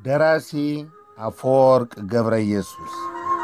ደራሲ አፈወርቅ ገብረ ኢየሱስ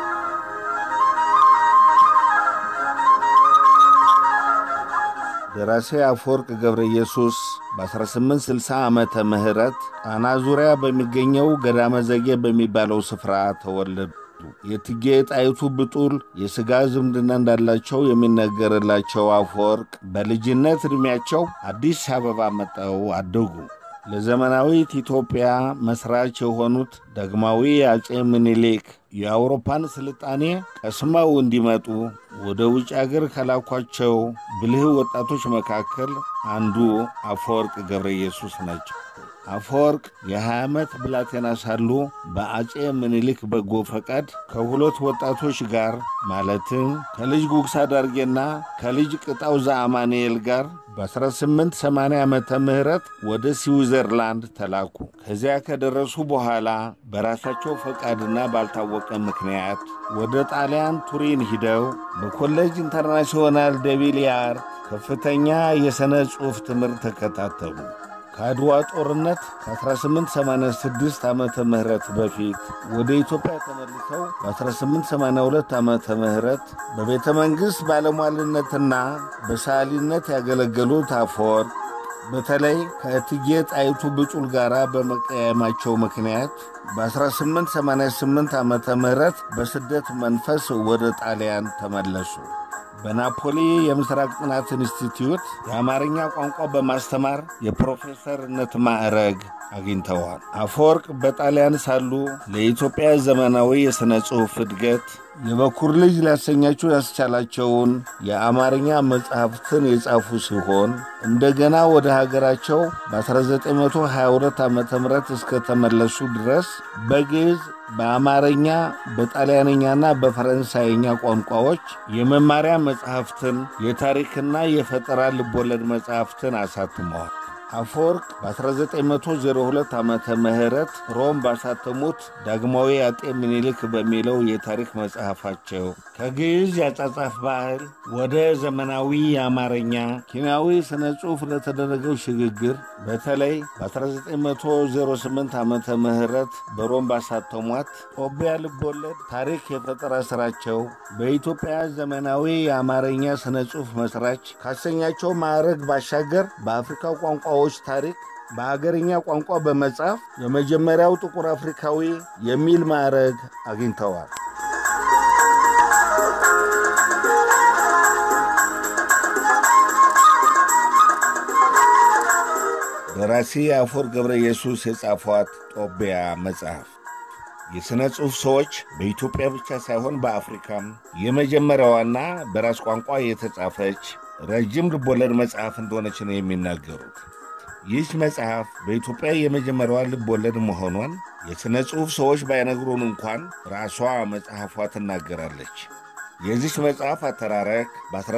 ደራሲ አፈወርቅ ገብረ ኢየሱስ በ1860 ዓመተ ምህረት ጣና ዙሪያ በሚገኘው ገዳመ ዘጌ በሚባለው ስፍራ ተወለዱ። የእቴጌ ጣይቱ ብጡል የሥጋ ዝምድና እንዳላቸው የሚነገርላቸው አፈወርቅ በልጅነት ዕድሜያቸው አዲስ አበባ መጠው አደጉ። ለዘመናዊት ኢትዮጵያ መሥራች የሆኑት ዳግማዊ አፄ ምኒልክ የአውሮፓን ስልጣኔ ቀስመው እንዲመጡ ወደ ውጭ አገር ከላኳቸው ብልህ ወጣቶች መካከል አንዱ አፈወርቅ ገብረ ኢየሱስ ናቸው። አፈወርቅ የ20 ዓመት ብላቴና ሳሉ በአፄ ምኒልክ በጎ ፈቃድ ከሁለት ወጣቶች ጋር ማለትም ከልጅ ጉግሳ ዳርጌና ከልጅ ቅጣው ዘአማኑኤል ጋር በ1880 ዓመተ ምህረት ወደ ስዊዘርላንድ ተላኩ። ከዚያ ከደረሱ በኋላ በራሳቸው ፈቃድና ባልታወቀ ምክንያት ወደ ጣሊያን ቱሪን ሂደው በኮሌጅ ኢንተርናሽናል ደቪሊያር ከፍተኛ የሥነ ጽሑፍ ትምህርት ተከታተሉ። ከአድዋ ጦርነት ከ1886 ዓመተ ምህረት በፊት ወደ ኢትዮጵያ ተመልሰው በ1882 ዓመተ ምህረት በቤተ መንግሥት ባለሟልነትና በሰዓሊነት ያገለገሉት አፈወርቅ በተለይ ከእቴጌ ጣይቱ ብጡል ጋር በመቀያየማቸው ምክንያት በ1888 ዓመተ ምህረት በስደት መንፈስ ወደ ጣሊያን ተመለሱ። በናፖሊ የምስራቅ ጥናት ኢንስቲትዩት የአማርኛ ቋንቋ በማስተማር የፕሮፌሰርነት ማዕረግ አግኝተዋል። አፈወርቅ በጣሊያን ሳሉ ለኢትዮጵያ ዘመናዊ የሥነ ጽሑፍ እድገት የበኩር ልጅ ሊያሰኛቸው ያስቻላቸውን የአማርኛ መጽሐፍትን የጻፉ ሲሆን እንደገና ወደ ሀገራቸው በ1922 ዓ ም እስከተመለሱ ድረስ በግዕዝ በአማርኛ በጣሊያንኛና በፈረንሳይኛ ቋንቋዎች የመማሪያ መጽሐፍትን የታሪክና የፈጠራ ልቦለድ መጽሐፍትን አሳትመዋል። አፈወርቅ በ1902 ዓመተ ምህረት ሮም ባሳተሙት ዳግማዊ አጤ ምኒልክ በሚለው የታሪክ መጽሐፋቸው ከግዕዝ ያጻጻፍ ባህል ወደ ዘመናዊ የአማርኛ ኪናዊ ሥነ ጽሑፍ ለተደረገው ሽግግር በተለይ በ1908 ዓመተ ምህረት በሮም ባሳተሟት ጦቢያ ልቦለድ ታሪክ የፈጠራ ሥራቸው በኢትዮጵያ ዘመናዊ የአማርኛ ሥነ ጽሑፍ መስራች ካሰኛቸው ማዕረግ ባሻገር በአፍሪካ ቋንቋዎች ታሪክ በአገርኛ ቋንቋ በመጻፍ የመጀመሪያው ጥቁር አፍሪካዊ የሚል ማዕረግ አግኝተዋል። ደራሲ አፈወርቅ ገብረ ኢየሱስ የጻፏት ጦቢያ መጽሐፍ የሥነ ጽሑፍ ሰዎች በኢትዮጵያ ብቻ ሳይሆን በአፍሪካም የመጀመሪያዋና በራስ ቋንቋ የተጻፈች ረጅም ልቦለድ መጽሐፍ እንደሆነች ነው የሚናገሩት። ይህች መጽሐፍ በኢትዮጵያ የመጀመሪያዋ ልቦለድ መሆኗን የሥነ ጽሑፍ ሰዎች ባይነግሩን እንኳን ራሷ መጽሐፏ ትናገራለች። የዚች መጽሐፍ አተራረክ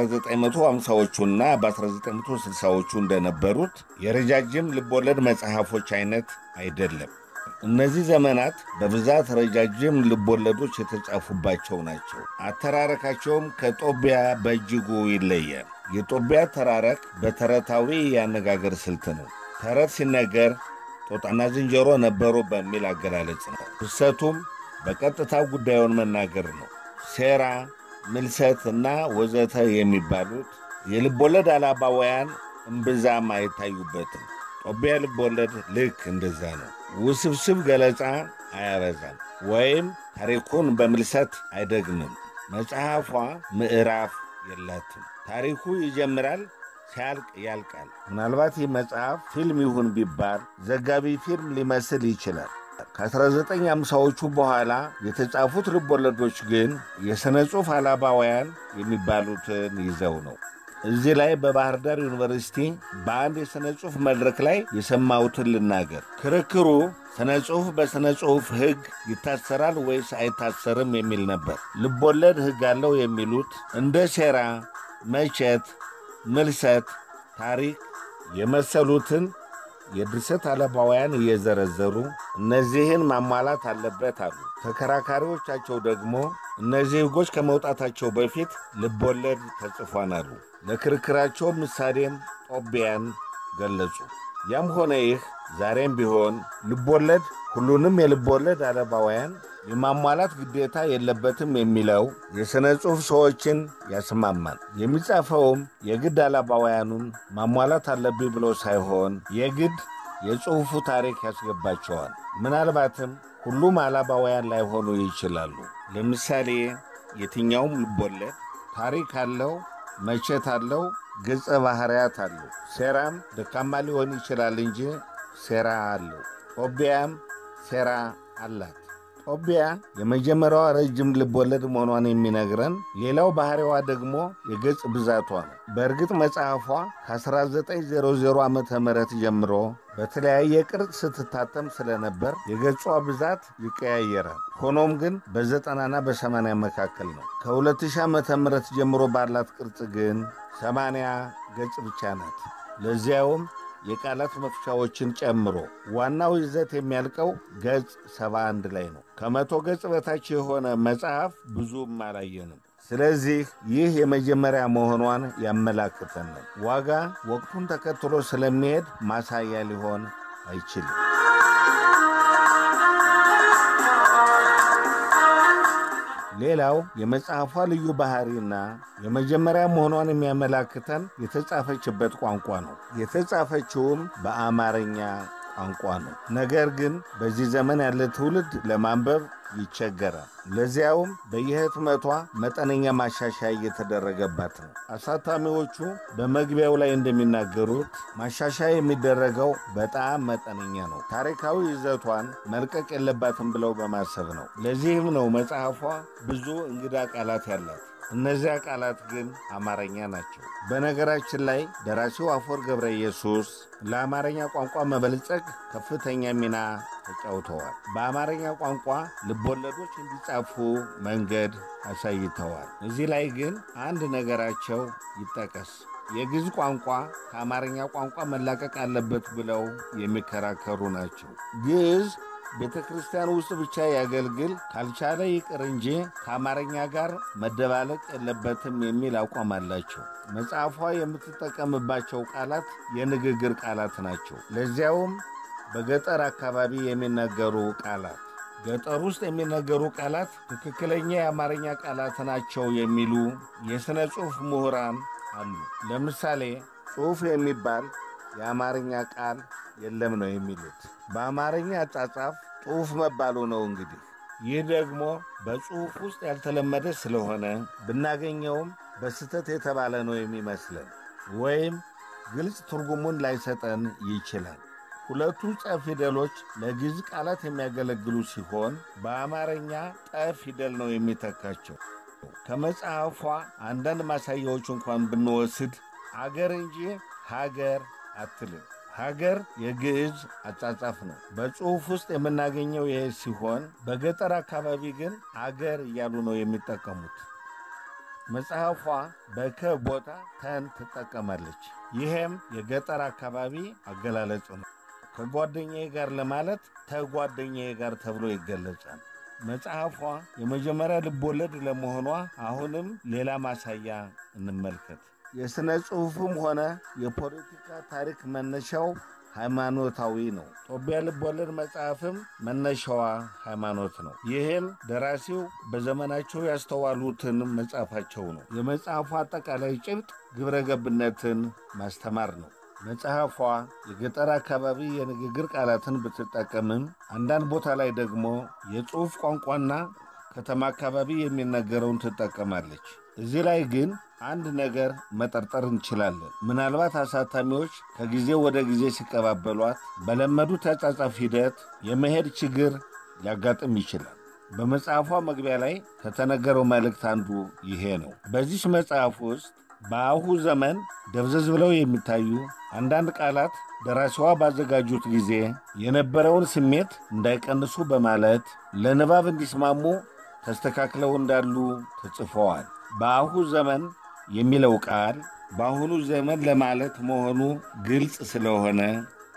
በ1950ዎቹና በ1960ዎቹ እንደነበሩት የረጃጅም ልቦለድ መጽሐፎች አይነት አይደለም። እነዚህ ዘመናት በብዛት ረጃጅም ልቦለዶች የተጻፉባቸው ናቸው። አተራረካቸውም ከጦቢያ በእጅጉ ይለያል። የጦቢያ አተራረክ በተረታዊ የአነጋገር ስልት ነው። ተረት ሲነገር ጦጣና ዝንጀሮ ነበሩ በሚል አገላለጽ ነው። ፍሰቱም በቀጥታ ጉዳዩን መናገር ነው። ሴራ፣ ምልሰት እና ወዘተ የሚባሉት የልቦለድ አላባውያን እምብዛም አይታዩበትም። ጦቢያ ልቦለድ ልክ እንደዛ ነው። ውስብስብ ገለጻ አያበዛም ወይም ታሪኩን በምልሰት አይደግምም። መጽሐፏ ምዕራፍ የላትም። ታሪኩ ይጀምራል፣ ሲያልቅ ያልቃል። ምናልባት ይህ መጽሐፍ ፊልም ይሁን ቢባል ዘጋቢ ፊልም ሊመስል ይችላል። ከ1950ዎቹ በኋላ የተጻፉት ልቦለዶች ግን የሥነ ጽሑፍ አላባውያን የሚባሉትን ይዘው ነው። እዚህ ላይ በባህር ዳር ዩኒቨርሲቲ በአንድ የሥነ ጽሑፍ መድረክ ላይ የሰማሁትን ልናገር። ክርክሩ ሥነ ጽሑፍ በሥነ ጽሑፍ ሕግ ይታሰራል ወይስ አይታሰርም የሚል ነበር። ልቦለድ ሕግ አለው የሚሉት እንደ ሴራ፣ መቼት፣ ምልሰት፣ ታሪክ የመሰሉትን የድርሰት አለባውያን እየዘረዘሩ እነዚህን ማሟላት አለበት አሉ። ተከራካሪዎቻቸው ደግሞ እነዚህ ሕጎች ከመውጣታቸው በፊት ልቦለድ ተጽፏን አሉ። ለክርክራቸው ምሳሌም ጦቢያን ገለጹ። ያም ሆነ ይህ ዛሬም ቢሆን ልቦለድ ሁሉንም የልቦለድ አለባውያን የማሟላት ግዴታ የለበትም የሚለው የሥነ ጽሑፍ ሰዎችን ያስማማል። የሚጻፈውም የግድ አለባውያኑን ማሟላት አለብኝ ብሎ ሳይሆን የግድ የጽሑፉ ታሪክ ያስገባቸዋል። ምናልባትም ሁሉም አላባውያን ላይሆኑ ይችላሉ። ለምሳሌ የትኛውም ልቦለድ ታሪክ አለው፣ መቼት አለው፣ ገጸ ባህርያት አለው። ሴራም ደካማ ሊሆን ይችላል እንጂ ሴራ አለው። ጦቢያም ሴራ አላት። ጦቢያ የመጀመሪያዋ ረጅም ልቦለድ መሆኗን የሚነግረን ሌላው ባህሪዋ ደግሞ የገጽ ብዛቷ ነው። በእርግጥ መጽሐፏ ከ1900 ዓ ም ጀምሮ በተለያየ ቅርጽ ስትታተም ስለነበር የገጿ ብዛት ይቀያየራል። ሆኖም ግን በዘጠናና በሰማንያ መካከል ነው። ከ2000 ዓ ም ጀምሮ ባላት ቅርጽ ግን 80 ገጽ ብቻ ናት። ለዚያውም የቃላት መፍቻዎችን ጨምሮ ዋናው ይዘት የሚያልቀው ገጽ 71 ላይ ነው። ከመቶ ገጽ በታች የሆነ መጽሐፍ ብዙም አላየንም። ስለዚህ ይህ የመጀመሪያ መሆኗን ያመላክተናል። ዋጋ ወቅቱን ተከትሎ ስለሚሄድ ማሳያ ሊሆን አይችልም። ሌላው የመጽሐፏ ልዩ ባህሪና የመጀመሪያ መሆኗን የሚያመላክተን የተጻፈችበት ቋንቋ ነው። የተጻፈችውም በአማርኛ ቋንቋ ነው። ነገር ግን በዚህ ዘመን ያለ ትውልድ ለማንበብ ይቸገራል። ለዚያውም በየህትመቷ መጠነኛ ማሻሻያ እየተደረገባት ነው። አሳታሚዎቹ በመግቢያው ላይ እንደሚናገሩት ማሻሻያ የሚደረገው በጣም መጠነኛ ነው። ታሪካዊ ይዘቷን መልቀቅ የለባትም ብለው በማሰብ ነው። ለዚህም ነው መጽሐፏ ብዙ እንግዳ ቃላት ያላት። እነዚያ ቃላት ግን አማርኛ ናቸው። በነገራችን ላይ ደራሲው አፈወርቅ ገብረ ኢየሱስ ለአማርኛ ቋንቋ መበልጸግ ከፍተኛ ሚና ተጫውተዋል። በአማርኛ ቋንቋ ልቦለዶች እንዲጻፉ መንገድ አሳይተዋል። እዚህ ላይ ግን አንድ ነገራቸው ይጠቀስ። የግዕዝ ቋንቋ ከአማርኛ ቋንቋ መላቀቅ አለበት ብለው የሚከራከሩ ናቸው። ግዕዝ ቤተ ክርስቲያን ውስጥ ብቻ ያገልግል፣ ካልቻለ ይቅር እንጂ ከአማርኛ ጋር መደባለቅ የለበትም የሚል አቋም አላቸው። መጽሐፏ የምትጠቀምባቸው ቃላት የንግግር ቃላት ናቸው። ለዚያውም በገጠር አካባቢ የሚነገሩ ቃላት ገጠር ውስጥ የሚነገሩ ቃላት ትክክለኛ የአማርኛ ቃላት ናቸው የሚሉ የሥነ ጽሑፍ ምሁራን አሉ። ለምሳሌ ጽሑፍ የሚባል የአማርኛ ቃል የለም ነው የሚሉት። በአማርኛ አጻጻፍ ጽሑፍ መባሉ ነው እንግዲህ። ይህ ደግሞ በጽሑፍ ውስጥ ያልተለመደ ስለሆነ ብናገኘውም በስህተት የተባለ ነው የሚመስለን ወይም ግልጽ ትርጉሙን ላይሰጠን ይችላል። ሁለቱ ጠ ፊደሎች ለግዕዝ ቃላት የሚያገለግሉ ሲሆን በአማርኛ ጠ ፊደል ነው የሚተካቸው። ከመጽሐፏ አንዳንድ ማሳያዎች እንኳን ብንወስድ አገር እንጂ ሀገር አትልም። ሀገር የግዕዝ አጻጻፍ ነው። በጽሑፍ ውስጥ የምናገኘው ይህ ሲሆን በገጠር አካባቢ ግን አገር እያሉ ነው የሚጠቀሙት። መጽሐፏ በከ ቦታ ተን ትጠቀማለች። ይሄም የገጠር አካባቢ አገላለጽ ነው። ከጓደኛዬ ጋር ለማለት ተጓደኛዬ ጋር ተብሎ ይገለጻል። መጽሐፏ የመጀመሪያ ልቦለድ ለመሆኗ አሁንም ሌላ ማሳያ እንመልከት። የሥነ ጽሑፍም ሆነ የፖለቲካ ታሪክ መነሻው ሃይማኖታዊ ነው። ጦቢያ ልቦለድ መጽሐፍም መነሻዋ ሃይማኖት ነው። ይህም ደራሲው በዘመናቸው ያስተዋሉትን መጽሐፋቸው ነው። የመጽሐፏ አጠቃላይ ጭብጥ ግብረ ገብነትን ማስተማር ነው። መጽሐፏ የገጠር አካባቢ የንግግር ቃላትን ብትጠቀምም አንዳንድ ቦታ ላይ ደግሞ የጽሑፍ ቋንቋና ከተማ አካባቢ የሚነገረውን ትጠቀማለች። እዚህ ላይ ግን አንድ ነገር መጠርጠር እንችላለን። ምናልባት አሳታሚዎች ከጊዜ ወደ ጊዜ ሲቀባበሏት በለመዱት ያጻጻፍ ሂደት የመሄድ ችግር ሊያጋጥም ይችላል። በመጽሐፏ መግቢያ ላይ ከተነገረው መልእክት አንዱ ይሄ ነው። በዚህ መጽሐፍ ውስጥ በአሁ ዘመን ደብዘዝ ብለው የሚታዩ አንዳንድ ቃላት ደራሲዋ ባዘጋጁት ጊዜ የነበረውን ስሜት እንዳይቀንሱ በማለት ለንባብ እንዲስማሙ ተስተካክለው እንዳሉ ተጽፈዋል። በአሁ ዘመን የሚለው ቃል በአሁኑ ዘመን ለማለት መሆኑ ግልጽ ስለሆነ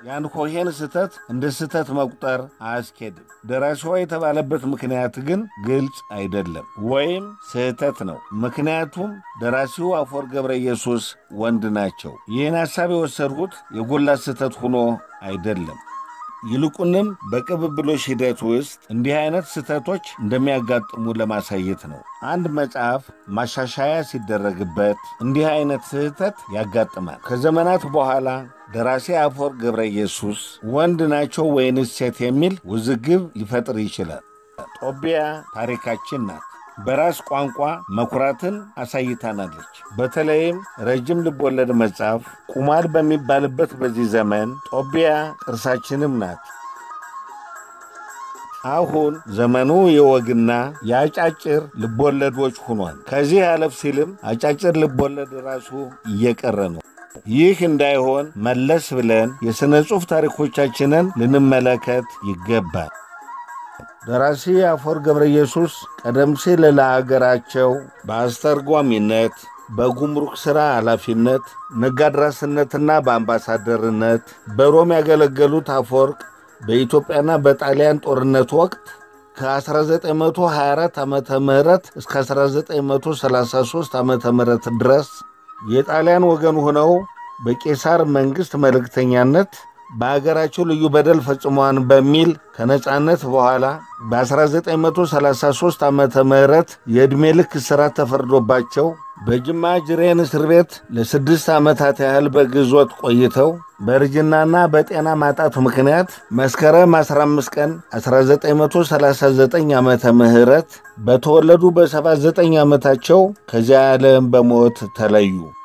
የአንኮሄን ስህተት እንደ ስህተት መቁጠር አያስኬድም። ደራሲዋ የተባለበት ምክንያት ግን ግልጽ አይደለም ወይም ስህተት ነው። ምክንያቱም ደራሲው አፈወርቅ ገብረ ኢየሱስ ወንድ ናቸው። ይህን ሐሳብ የወሰድሁት የጎላ ስህተት ሆኖ አይደለም። ይልቁንም በቅብብሎሽ ሂደት ውስጥ እንዲህ አይነት ስህተቶች እንደሚያጋጥሙ ለማሳየት ነው። አንድ መጽሐፍ ማሻሻያ ሲደረግበት እንዲህ አይነት ስህተት ያጋጥማል። ከዘመናት በኋላ ደራሲ አፈወርቅ ገብረ ኢየሱስ ወንድ ናቸው ወይንስ ሴት የሚል ውዝግብ ሊፈጥር ይችላል። ጦቢያ ታሪካችን ናት። በራስ ቋንቋ መኩራትን አሳይታናለች። በተለይም ረጅም ልቦለድ መጽሐፍ ቁማር በሚባልበት በዚህ ዘመን ጦቢያ ቅርሳችንም ናት። አሁን ዘመኑ የወግና የአጫጭር ልቦለዶች ሆኗል። ከዚህ አለፍ ሲልም አጫጭር ልቦለድ ራሱ እየቀረ ነው። ይህ እንዳይሆን መለስ ብለን የሥነ ጽሑፍ ታሪኮቻችንን ልንመለከት ይገባል። ደራሲ አፈወርቅ ገብረ ኢየሱስ ቀደም ሲል ለአገራቸው በአስተርጓሚነት፣ በጉምሩክ ሥራ ኃላፊነት፣ ነጋድራስነትና በአምባሳደርነት በሮም ያገለገሉት አፈወርቅ በኢትዮጵያና በጣሊያን ጦርነት ወቅት ከ1924 ዓ ም እስከ 1933 ዓ ም ድረስ የጣሊያን ወገን ሆነው በቄሳር መንግሥት መልእክተኛነት በአገራቸው ልዩ በደል ፈጽሟን በሚል ከነጻነት በኋላ በ1933 ዓ ም የዕድሜ ልክ እስራት ተፈርዶባቸው በጅማ ጅሬን እስር ቤት ለስድስት ዓመታት ያህል በግዞት ቆይተው በእርጅናና በጤና ማጣት ምክንያት መስከረም 15 ቀን 1939 ዓመተ ምህረት በተወለዱ በ79 ዓመታቸው ከዚያ ዓለም በሞት ተለዩ።